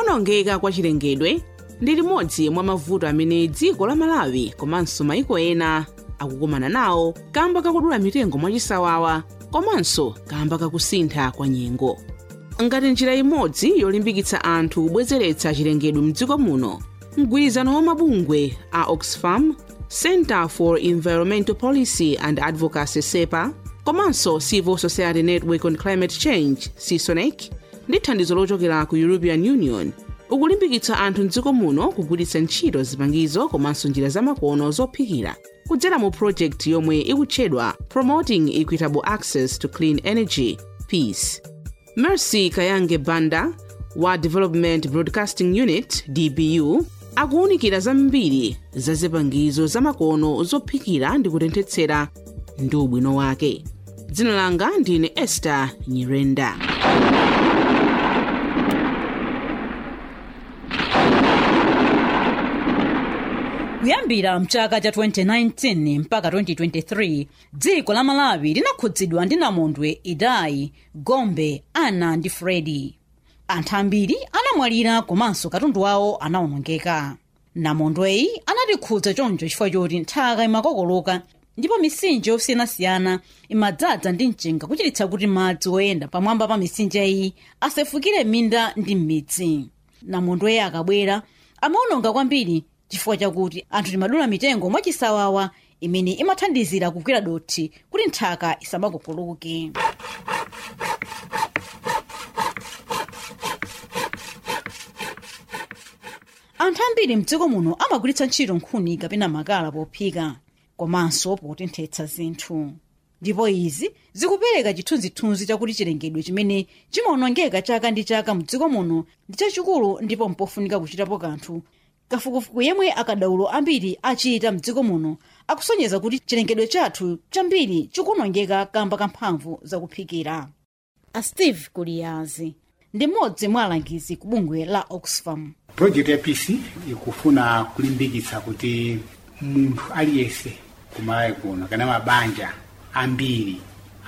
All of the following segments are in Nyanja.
kuwonongeka kwa chilengedwe ndi limodzi mwa mavuto amene dziko la malawi komanso maiko ena akukumana nawo kamba kakudula mitengo mwachisawawa komanso kamba kakusintha kwa nyengo ngati njira imodzi yolimbikitsa anthu kubwezeretsa chilengedwe mdziko muno mgwirizano wa mabungwe a oxfam center for environmental policy and advocacy sepa komanso civil society network on climate change cisonec ndi thandizo lochokera ku european union ukulimbikitsa anthu mdziko muno kugwiritsa ntchito zipangizo komanso njira zamakono zophikira kudzera mu project yomwe ikutchedwa promoting equitable access to clean energy peace mercy kayange banda wa development broadcasting unit dbu akuwunikira zambiri za zipangizo zamakono zophikira ndi kutenthetsera ndi ubwino wake dzina langa ndine esther nyirenda kuyambira mchaka cha 2019 mpaka 2023 dziko la malawi linakhudzidwa ndi namondwe idai gombe ana ndi fredi anthu ambiri anamwalira komanso katundu wawo anawonongeka namondweyi anatikhudza choncho chifukwa choti nthaka imakokoloka ndipo mitsinje yosiyanasiyana imadzaza ndi mchenga kuchititsa kuti madzi oyenda pamwamba pa mitsinje iyi asefukire minda ndi m'midzi namondweyi akabwera amawononga kwambiri chifukwa chakuti anthu timadula mitengo mwachisawawa imene imathandizira kugwira dothi kuti nthaka isamakokoloke anthu ambiri mdziko muno amagwiritsa ntchito nkhuni kapena makala pophika komanso potenthetsa zinthu ndipo izi zikupereka chithunzithunzi chakuti chilengedwe chimene chimawonongeka chaka ndi chaka mdziko muno ndi chachikulu ndipo mpofunika kuchitapo kanthu kafukufuku yemwe akadaulo ambiri achita mdziko muno akusonyeza kuti chilengedwe chathu chambiri chikuwonongeka kamba kamphamvu zakuphikira a steve kuliyazi ndi mmodzi mwa alangizi ku bungwe la oxfam project ya peace ikufuna kulimbikitsa kuti munthu aliyense kumalawi kuno kana mabanja ambiri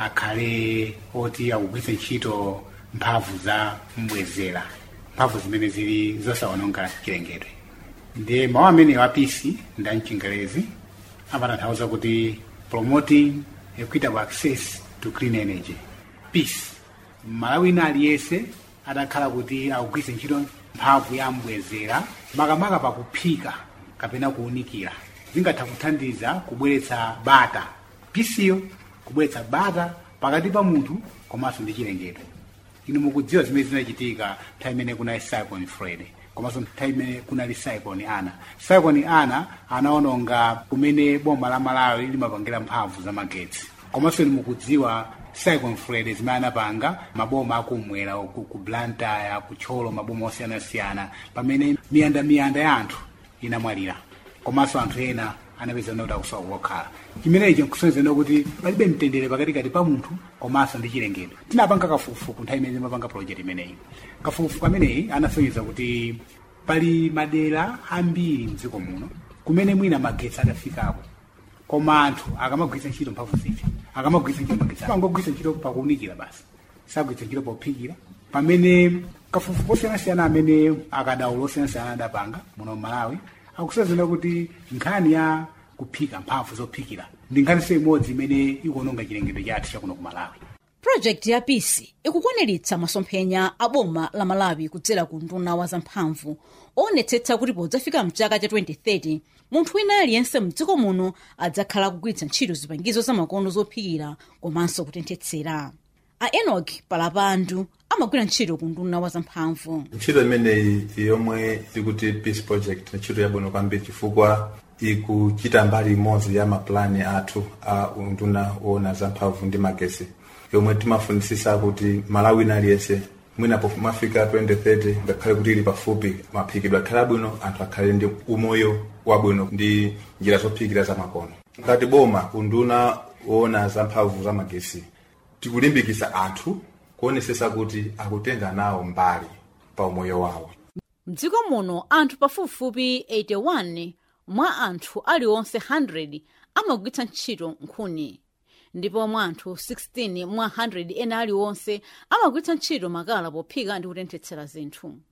akhale oti akugwiritsa ntchito mphamvu za mbwezera mphamvu zimene zili zosawononga chilengedwe ndiye mawu amene wa peace nda mchingerezi amatanthauza kuti promoting equitable access to clean energy peace malawina aliyense adakhala kuti akugwiritsa ntchito mphamvu ya mbwezera makamaka pakuphika kapena kuwunikira zingatha kuthandiza kubweretsa bata pisiyo kubweretsa bata pakati pa munthu komanso ndi chilengedwe inu mukudziwa zimene zinachitika nthawi imene kunali cyclone fred komanso nthawi imene kunali cyclone ana cyclone ana anaononga kumene boma la malawi limapangira mphamvu za magetsi komanso inu mukudziwa cyclone fred zimene anapanga maboma akumwera ku, ku blantyre ku tcholo maboma osiyanasiyana pamene miyandamiyanda ya anthu inamwalira komanso anthu ena anapeza kuti akusowa kokhala chimenechi nkusonyeza kuti palibe mtendere pakatikati pa munthu komanso ndi chilengedwe tinapanga kafukufuku nthawi imene timapanga project imeneyi kafukufuku ameneyi anasonyeza kuti pali madera ambiri mdziko muno kumene mwina magetsi adafikako koma anthu akamagwiritsa ntchito mphamvu ziti akamagwiritsa ntchito magetsi angogwiritsa ntchito pakuwunikira basi sagwiritsa ntchito pophikira pamene kafukufuku osiyanasiyana amene akadaulo osiyanasiyana adapanga muno malawi akusonyeza kuti nkhani ya kuphika mphamvu zophikira ndi nkhaniso imodzi imene ikuononga chilengedwe chathu chakuno ku malawi projekti ya pisi ikukwaniritsa masomphenya a boma la malawi kudzera ku nduna wa zamphamvu oonetsetsa kuti podzafika mchaka cha 2030 munthu wina aliyense mdziko muno adzakhala akugwiritsa ntchito zipangizo zamakono zophikira komanso kutenthetsera a enok palapandu amagwira ntchito ku nduna wa zamphamvu ntchito imeneyi yomwe ikuti peace project ntchito yabwino kwambiri chifukwa ikuchita mbali imodzi ya mapulani athu a unduna woona zamphamvu ndi magesi yomwe timafunisisa kuti malawi aliyense mwina pofumafika 2030 ngakhale kuti ili pafupi maphikidwe akhale abwino anthu akhale ndi umoyo wabwino ndi njira zophikira zamakono ngati boma unduna woona zamphamvu za magesi tikulimbikisa anthu kuonesesa kuti akutenga nawo mbali pa umoyo wawo mdziko muno anthu pafupifupi 81 mwa anthu aliwonse 100 amagwiritsa ntchito nkhuni ndipo mwa anthu 16 mwa 100 ena aliwonse amagwiritsa ntchito makala pophika ndi kutenthetsera zinthu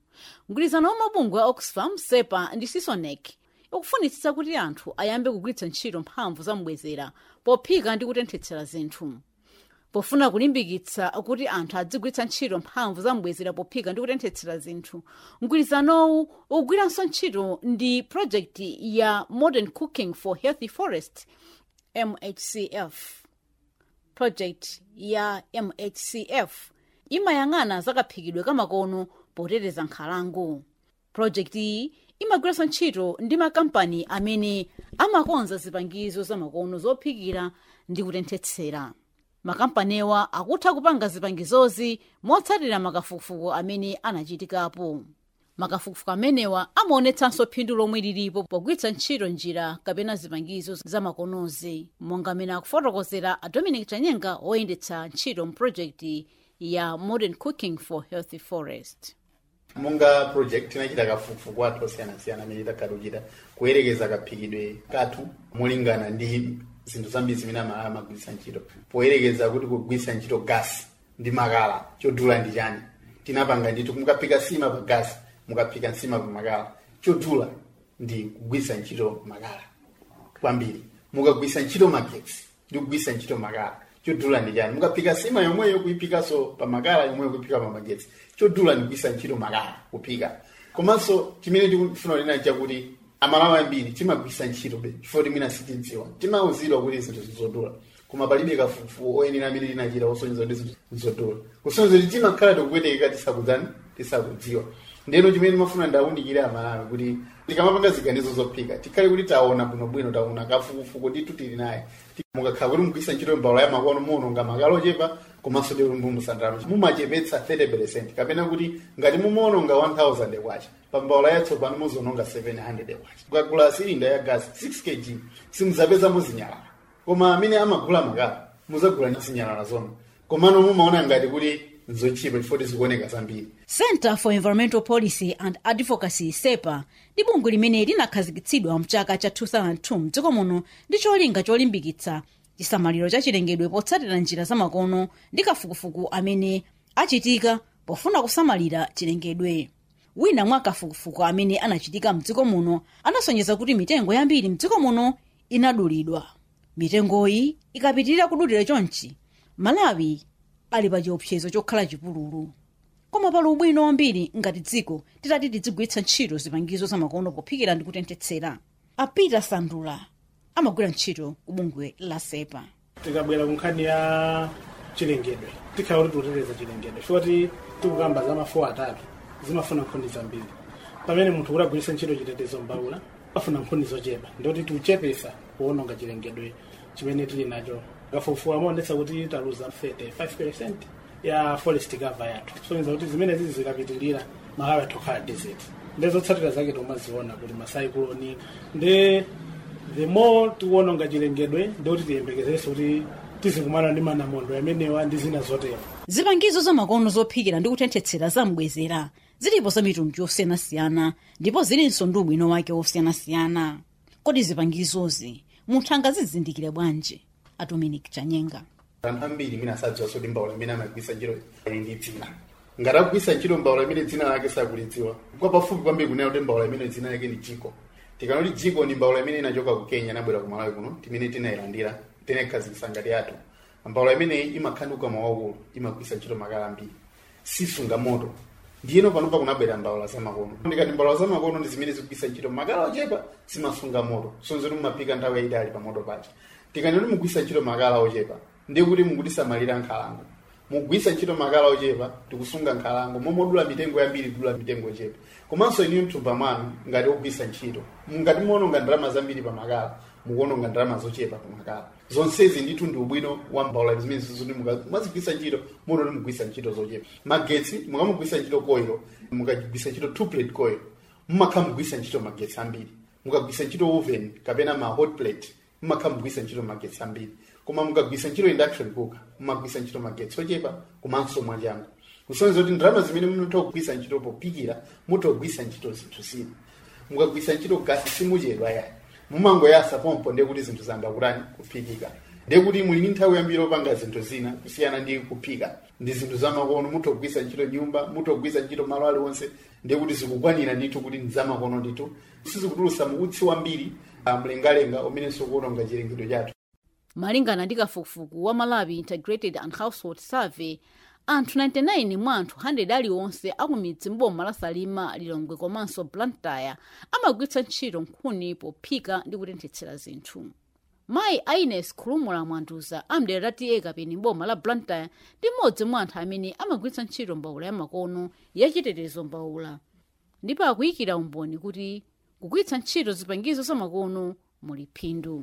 mgwirizano wa mabungwe a oxfam sepa ndi sisonec ukufunitsitsa kuti anthu ayambe kugwiritsa ntchito mphamvu zamubwezera pophika ndi kutenthetsera zinthu pofuna kulimbikitsa kuti anthu adzigwiritsa ntchito mphamvu zamubwezera pophika ndi kutenthetsera zinthu mgwirizanowu ukugwiranso ntchito ndi projekti ya modern cooking for healthy forest mhcf project ya mhcf imayang'ana zakaphikidwe kamakono poteteza nkhalango project iyi imagwiranso ntchito ndi makampani amene amakonza zipangizo zamakono zophikira ndi kutenthetsera makampaniwa akutha kupanga zipangizozi motsatira makafukufuku amene anachitikapo makafukufuku amenewa amaonetsanso phindu lomwe lilipo pogwiritsa ntchito njira kapena zipangizo zamakonozi monga amene akufotokozera a dominic chanyenga woyendetsa ntchito mu projekti ya modern cooking for healthy forest monga project inachita kafukufuku athu osiyanasiyana amene takhala kuchita kuyerekeza kaphikidwe kathu molingana ndi zinthu zambiri zimene amala amagwiritsa ntchito poyerekeza kuti kugwiritsa ntchito gasi ndi makala chodula ndi chani tinapanga ndithu mukaphika sima pa gasi mukaphika nsima pa makala chodula ndi kugwiritsa ntchito makala kwambiri mukagwiritsa ntchito magetsi ndi kugwiritsa ntchito makala chodula ndi chani mukaphika sima yomweyo kuyiphikaso pa makala yomweyo kuyiphika pa magetsi chodula ndi kugwiritsa ntchito makala kuphika komanso chimene tikufuna kunena chakuti amalawi ambiri timagwiritsa ntchito be chifukwa timwina sitidziwa timauzidwa kuti zinthu zizodula koma palibe kafukufuku oyenera amene tinachita osonyeza kuti zinthu zizodula kusonyeza kuti timakhala tikupwetekeka tisakudzani tisakudziwa ndeno chimene timafuna ndawunikire amalawi kuti tikamapanga ziganizo zophika tikhale kuti taona bwinobwino taona kafukufuku ndithu tili naye mukakhala kuti mugwiritsa ntchito mbawula ya makono muononga makala ochepa komanso ndi mumusandalama mumachepetsa 30 kapena kuti ngati mumaononga 1000 kwacha pa mbawula yatsopano muzononga 700 kwacha kukagula silinda ya gasi 6 kg simudzapezamo zinyalala koma amene amagula makala muzagula zinyalala zomwe komano mumaona ngati kuti nzochipa chifukwa zikuoneka zambiri center for environmental policy and advocacy sepa ndi bungwe limene linakhazikitsidwa mchaka cha 2002 mdziko muno ndi cholinga cholimbikitsa chisamaliro cha chilengedwe potsatira njira zamakono ndi kafukufuku amene achitika pofuna kusamalira chilengedwe wina mwa kafukufuku amene anachitika mdziko muno anasonyeza kuti mitengo yambiri mdziko muno inadulidwa mitengoyi ikapitirira kudulira chonchi malawi ali pa chiopsezo chokhala chipululu koma pali ubwino wambiri ngati dziko titati tidzigwiritsa ntchito zipangizo zamakono pophikira ndi kutenthetsera a peter sandula amagwira ntchito ku bungwe la sepa tikabwera ku nkhani ya chilengedwe tikhala kuti tikuteteza chilengedwe choti tikukamba za mafuwa atatu zimafuna nkhuni zambiri pamene munthu kuti agwiritse ntchito chitetezo mbawula pafuna nkhuni zochepa ndoti tikuchepesa kuononga chilengedwe chimene tili nacho kafukufuku amaonetsa kuti taluza 35 ya forest cover yathu kusonyeza kuti zimene zizi zikapitilira malawi athu khala desert ndezotsatira zake tomaziona kuti masaikuloni nde the more tikuononga chilengedwe ndikuti tiyembekezerenso kuti tizikumana ndi manamondo amenewa ndi zina zotero zipangizo zamakono zophikira ndi kutenthetsera zamubwezera zilipo za mitundu yosiyanasiyana ndipo zilinso ndi ubwino wake wosiyanasiyana kodi zipangizozi munthu angazizindikire bwanji a dominic chanyenga anthu ambiri mina asadziwa kuti mbawula imene amagwisa ntchito ili ndi dzina ngati akugwisa ntchito mbawula imene dzina lake sakulidziwa kwa pafupi kwambiri kunena kuti mbawula imene dzina lake ni jiko tikanoti jiko ni mbawula imene inachoka ku kenya inabwera ku malawi kuno timene tinayilandira tinekhazikisa ngati yathu mbawula imeneyi imakhanduka mwaukulu imagwisa ntchito makala ambiri sisunga moto ndiyeno panopa kunabwera mbawula zamakono ndikati mbawula zamakono ndi zimene zikugwisa ntchito makala ochepa zimasunga moto sonzoti mumaphika nthawi yayitali pa moto paja tikanoti mugwisa ntchito makala ochepa ndiye kuti mukutisamalira nkhalango mugwisa ntchito makala ochepa tikusunga nkhalango momodula mitengo yambiri kudula mitengo ochepa komanso iniyo mthumba mwanu ngati ogwisa ntchito ngati muononga ndalama zambiri pa makala mukuononga ndalama zochepa pa makala zonsezi ndithu ndi ubwino wa mbawula zimene zizoti mwazigwisa ntchito mutoti mugwisa ntchito zochepa magetsi mukamugwisa ntchito koilo mukagwisa ntchito two plate coil mumakha mugwisa ntchito magetsi ambiri mukagwisa ntchito oven kapena ma hot plate mumakha mugwisa ntchito magetsi ambiri koma mukagwisa ntchito induction cooker mumagwisa ntchito magetsi ochepa komanso mwachangu kusonyeza kuti ndalama zimene munotha kugwisa ntchito pophikira mutogwisa ntchito zinthu zina mukagwisa ntchito gasi simuchedwa yayi mumangoyasa pompo ndiye kuti zinthu zanga kutani kuphikika ndekuti muli ndi nthawi yambiri opanga zinthu zina kusiyana ndi kuphika ndi zinthu zamakono mutogwisa ntchito nyumba mutogwisa ntchito malo aliwonse ndekuti zikukwanira ndithu kuti ndi zamakono ndithu sizikutulutsa utsi wambiri ah, mlengalenga umenenso kuononga chilengedwe chathu malingana ndi kafukufuku wa malawi integrated and household survey anthu 99 mwa anthu 100 aliwonse akumidzi mboma la salima lilongwe komanso blantyre amagwiritsa ntchito nkhuni pophika ndi kutenthetsera zinthu mayi aines khulumula mwanduza amdera la tiye kapeni mboma la blantyre ndi mmodzi mwa anthu amene amagwiritsa ntchito mbawula yamakono yachitetezo mbawula ndipo akuyikira umboni kuti kugwiritsa ntchito zipangizo zamakono muli phindu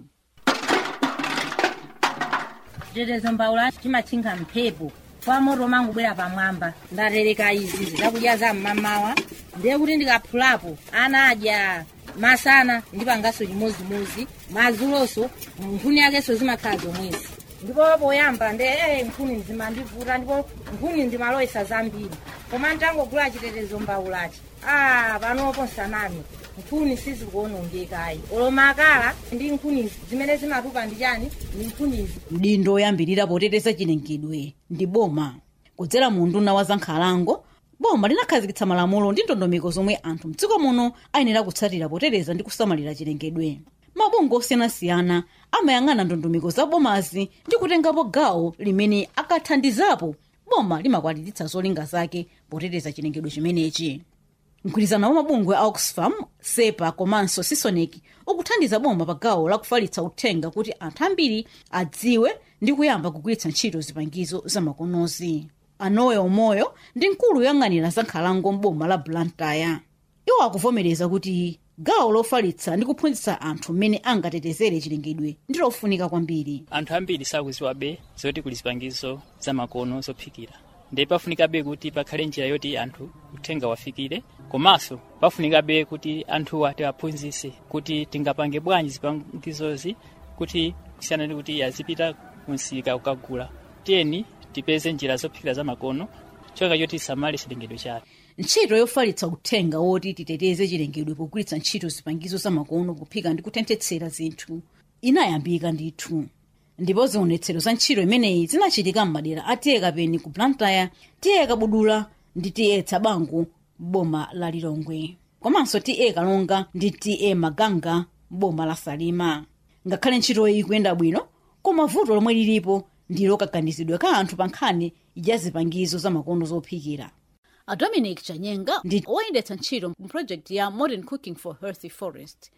chitetezo mbawula chimatchinga mphepo kwa moto mangubwera pamwamba ndatereka izi zakudya za mmamawa ndiye kuti ndikaphulapo ana adya masana ndipanganso chimozimozi madzuloso nkhuni yakenso zimakhala zomwezi ndipo poyamba nde eh, nkhuni zimandivuta ndipo nkhuni ndimaloyesa zambiri koma nditangogula chitetezo mbawulachi ah panopo nsanami nkhuni sizikuonongekayi olomakala ndi nkhuni zimene zimatupa ndi chani ndi nkhunizi mdindo oyambirira poteteza chilengedwe ndi boma kudzera mu nduna wa zankhalango boma linakhazikitsa malamulo ndi ndondomeko zomwe anthu mdziko muno ayenera kutsatira poteteza ndi kusamalira chilengedwe mabungwe osiyanasiyana amayang'ana ndondomeko za bomazi ndi kutengapo gawo limene akathandizapo boma limakwaniritsa zolinga zake poteteza chilengedwe chimenechi mgwirizano wa mabungwe a oxfam sepa komanso sisonec ukuthandiza boma pa gawo lakufalitsa uthenga kuti anthu ambiri adziwe ndi kuyamba kugwiritsa ntchito zipangizo zamakonozi anowe omoyo ndi mkulu yoyang'anira za nkhalango mboma la blantyre iwo akuvomereza kuti gawo lofalitsa ndi kuphunzitsa anthu mmene angatetezere chilengedwe ndi lofunika kwambiri anthu ambiri sakuziwabe zoti kuli zipangizo zamakono zophikira ndi pafunikabe kuti pakhale njira yoti anthu uthenga wafikire komanso pafunikabe kuti anthuwa tiwaphunzitse kuti tingapange bwanji zipangizozi kuti kusiyana ndi kuti azipita kumsika kukagula tiyeni tipeze njira zophikira zamakono choka choti tisamale chilengedwe chathu ntchito yofalitsa uthenga woti titeteze chilengedwe pogwiritsa ntchito zipangizo zamakono kuphika ndi kutenthetsera zinthu inayambika ndithu ndipo zionetsero za ntchito imeneyi zinachitika m'madera a tiye kapeni ku blantyre tiye kabudula ndi tiye tsabango boma la lilongwe komanso tiye kalonga ndi tiye maganga boma la salima ngakhale ntchitoyi ikuyenda bwino koma vuto lomwe lilipo ndi lokakamizidwa ka anthu pa nkhani ya zipangizo zamakono zophikira a dominic chanyenga ndi woyendetsa ntchito mu project ya modern cooking for healthy forest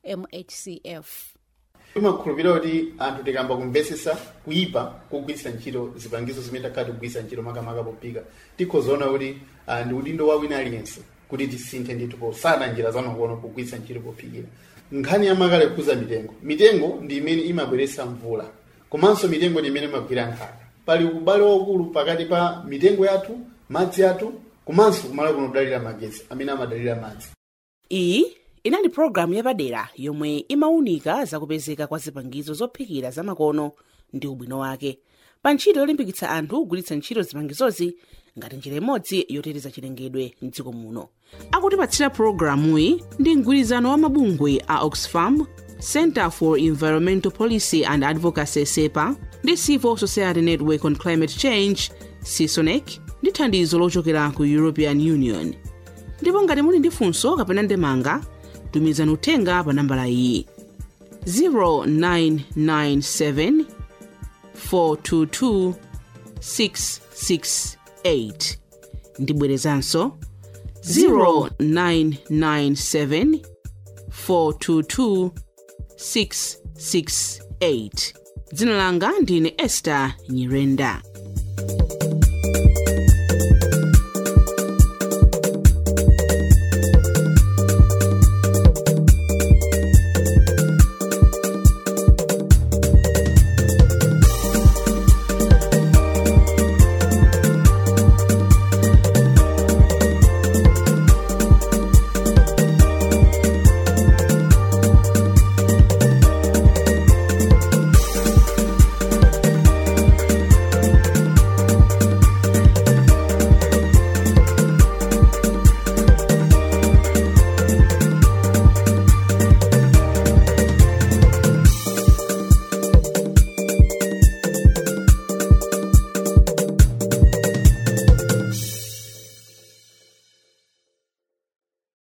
mhcf timakhulupirira kuti anthu tikamba kumvesesa kuyipa kugwiritsa ntchito zipangizo zimene takhala tikugwiritsa ntchito makamaka pophika tikhozaona kuti ah, ndi udindo wa wina aliyense kuti tisinthe ndithu posana njira zamakono kugwiritsa ntchito pophikira nkhani yamakale kukhuza mitengo mitengo ndi imene imabweretsa mvula komanso mitengo ndi imene imagwira nthaka pali ubale waukulu pakati pa mitengo yathu madzi athu komanso kumalo kuno kudalira magetsi amene amadalira madzi iyi inali pologalamu yapadera yomwe imawunika zakupezeka kwa zipangizo zophikira zamakono ndi ubwino wake pa ntchito yolimbikitsa anthu kugwiritsa ntchito zipangizozi ngati njira imodzi yoteteza chilengedwe mdziko muno akutipatsira pologalamuyi ndi mgwirizano wa mabungwe a oxfam center for environmental policy and advocacy sepa ndi civil society network on climate change sisonec ndi thandizo lochokera ku european union ndipo ngati muli ndi funso kapena ndemanga tumizani uthenga pa nambala iyi 0997 422 668 ndibwerezanso 0997 422 668 dzina langa ndine esther nyirenda